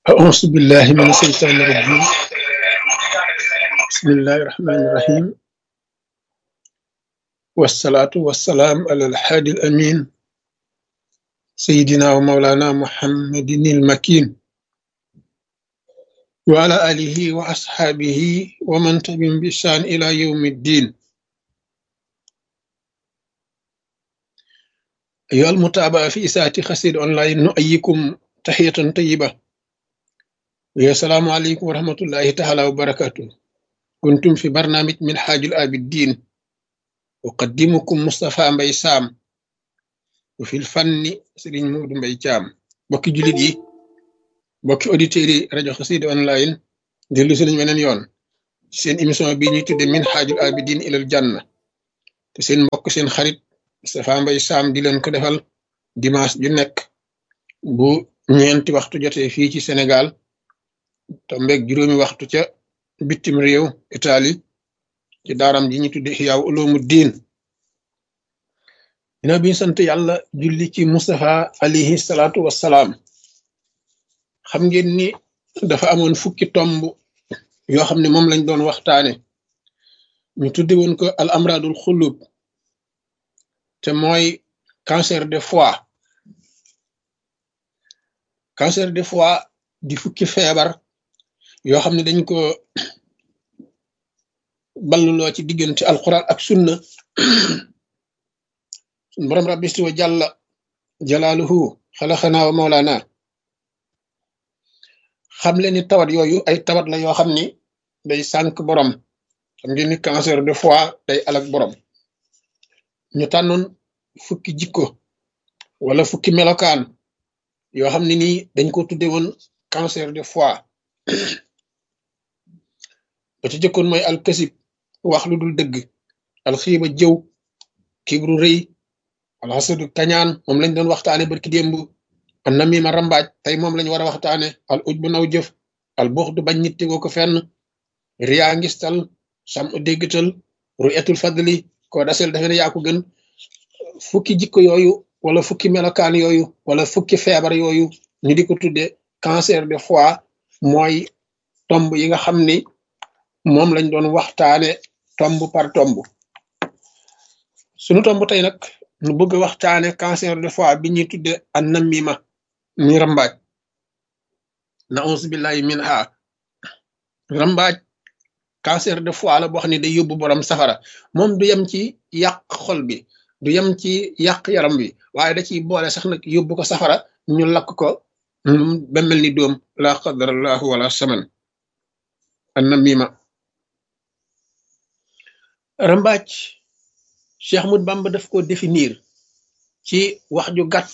أعوذ بالله من الشيطان الرجيم بسم الله الرحمن الرحيم والصلاة والسلام على الحادي الأمين سيدنا ومولانا محمد المكين وعلى آله وأصحابه ومن تبعهم بإحسان إلى يوم الدين أيها المتابعة في إساءة خسير أونلاين نؤيكم تحية طيبة ويا السلام عليكم ورحمة الله تعالى وبركاته كنتم في برنامج من حاج الآبدين أقدمكم مصطفى مبي سام وفي الفن سرين مود مبي جام بوكي جوليت yi bokki auditeurs yi rajo xasida online dellu si nañ weneen yoon seen émission bi ñuy tudde min xaajul abidin ilal janna te seen mbokk seen xarit Moustapha Mbaye Sam di leen ko defal dimanche ju nekk bu ñeenti waxtu jotee fii ci Sénégal tombeeg juróomi waxtu ca bitim réew Italie ci daaram ji ñu tudde Ihyaa Uloomu Diin dina biñu sant yàlla julli ci Moustapha alayhi salaatu wassalaam xam ngeen ni dafa amoon fukki tomb yoo xam ne moom lañ doon waxtaane ñu tudde woon ko al amradul xulub te mooy cancer de foie cancer de foie di fukki feebar yoo xam ne dañ ko balluloo ci diggante alquran ak sunna sun borom rabbi wa jàlla jalaaluhu xalaxanaa wa mawlaana xam leen ni tawat yooyu ay tawat la yoo xam ni day sànk borom xam ngeen ni cancer de foie day alak borom ñu tànnoon fukki jikko wala fukki melokaan yoo xam ne nii dañ ko tudde woon cancer de foie ba ci jëkkoon mooy alkasib wax lu dul dëgg alxiiba jëw kibru rëy alxasadu kañaan moom lañ doon waxtaane barki démb an namima rambaaj tey moom lañ war a waxtaane al uj bu naw jëf al bux du bañ nit tegoo ko fenn riyaa ngistal sam déggtal ru'yatul fadli koo dasel dafe ne yaa ko gën fukki jikko yooyu wala fukki melokaan yooyu wala fukki feebar yooyu ñu di ko tudde cancer de foie mooy tomb yi nga xam ni moom lañ doon waxtaane tomb par tomb sunu tomb tey nag nu bëgg a waxtaane cancer de foie bi ñuy tudde an namima mi rambaaj na ons billahi min ha rambaaj cancer de foie la boo xam ne day yóbbu borom safara moom du yem ci yàq xol bi du yem ci yàq yaram bi waaye da ciy boole sax nag yóbbu ko safara ñu lakk ko ba mel ni doom la qadarallahu wala saman an namima rambaaj Cheikh Ahmad Bamba daf ko définir ci wax ju gàtt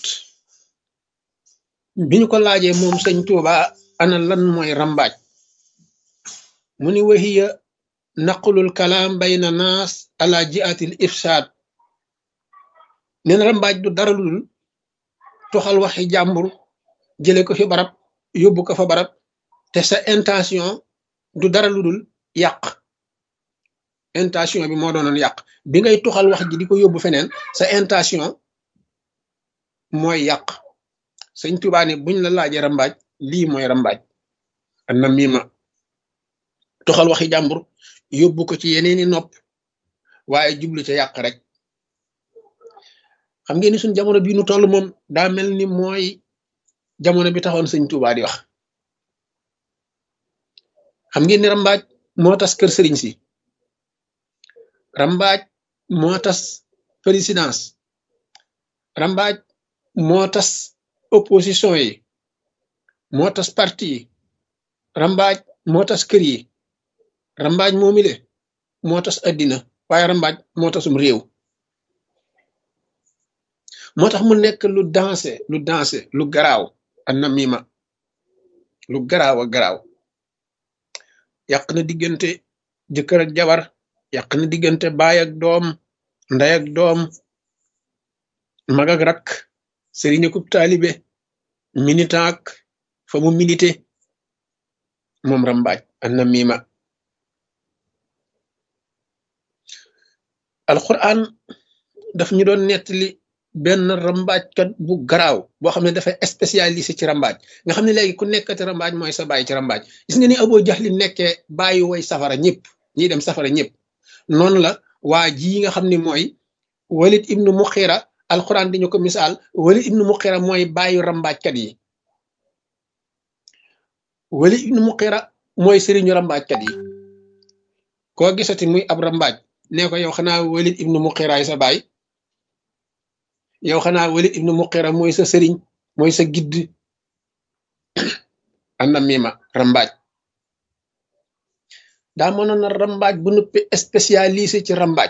bi ñu ko laajee moom sëñ Tuuba ana lan mooy rambaaj mu ni wahiya naqlul kalaam bayna naas ala jiatil ifsaad neen rambaaj du dara lul toxal waxi jàmbur jële ko fi barab yóbbu ko fa barab te sa intention du dara lu dul yàq intention bi moo doonoon yàq bi ngay tuxal wax ji di ko yóbbu feneen sa intention mooy yàq sëñ Tuubaa ne buñ la laajee rambaaj lii mooy rambaaj an na miima tuxal waxi jàmbur yóbbu ko ci yeneeni nopp waaye jublu ca yàq rek xam ngeen ni suñ jamono bii nu toll moom daa mel ni mooy jamono bi taxoon sëñ Tuubaa di wax xam ngeen ni rambaaj moo tas kër sëriñ si rambaaj moo tas présidence rambaaj moo tas opposition yi moo tas parti yi rambaaj moo tas kër yi rambaaj moomile moo tas addina waaye rambaaj moo tasum réew moo tax mu nekk lu dansé lu dansé lu garaaw an namima lu garaaw a garaaw yàq na diggante jëkkër ak jabar yàq na diggante baay ak doom ndey ak doom mag ak rak sëriñ akub taalibe militant ak fa mu milité moom rambaaj an namima alquran daf ñu doon nettali benn rambaajkat bu garaaw boo xam ne dafay spécialisé ci rambaaj nga xam ne léegi ku nekkati rambaaj mooy sa bàyyi ci rambaaj gis nga ni Abu Jahl nekkee bàyyi way safara ñëpp ñiy dem safara ñëpp noonu la waa ji nga xam ne mooy Walid ibnu Muxira alquran di ñu ko misaal Walid ibnu Muxira mooy bàyyi rambaajkat yi Walid ibnu Muxira mooy sëriñu rambaajkat yi koo gisati muy ab rambaaj nee ko yow xanaa Walid ibnu Muxira sa baay yow xanaa Walid ibnu Muxira mooy sa sëriñ mooy sa gidd anna mima rambaaj daa mënoon na rambaaj bu nuppi spécialisé ci rambaaj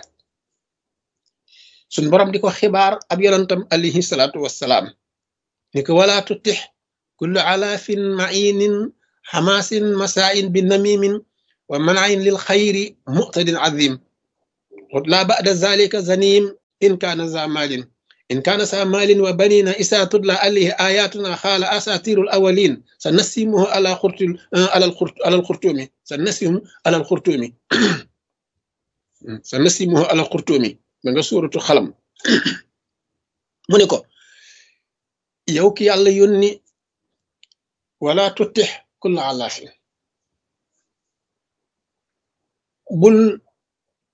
suñ borom di ko xibaar ab yonantam alayhi salaatu wassalaam ni ko wala tutix kullu alaafin mainin xamaasin masaain bi namimin wa manain lil xayri muqtadin azim la ba'da zalika zanim in kaana za maalin in kaana sa maalin wa banina isa tudla alayhi ayatuna xaala asatirul awalin sa nasimuhu ala xurtul alal xurt alal xurtumi sa nasimu alal xurtumi sa nasimuhu alal xurtumi ba nga suuratu xalam mu ne ko yow ki yàlla yónni wala tutix kulla alaafin bul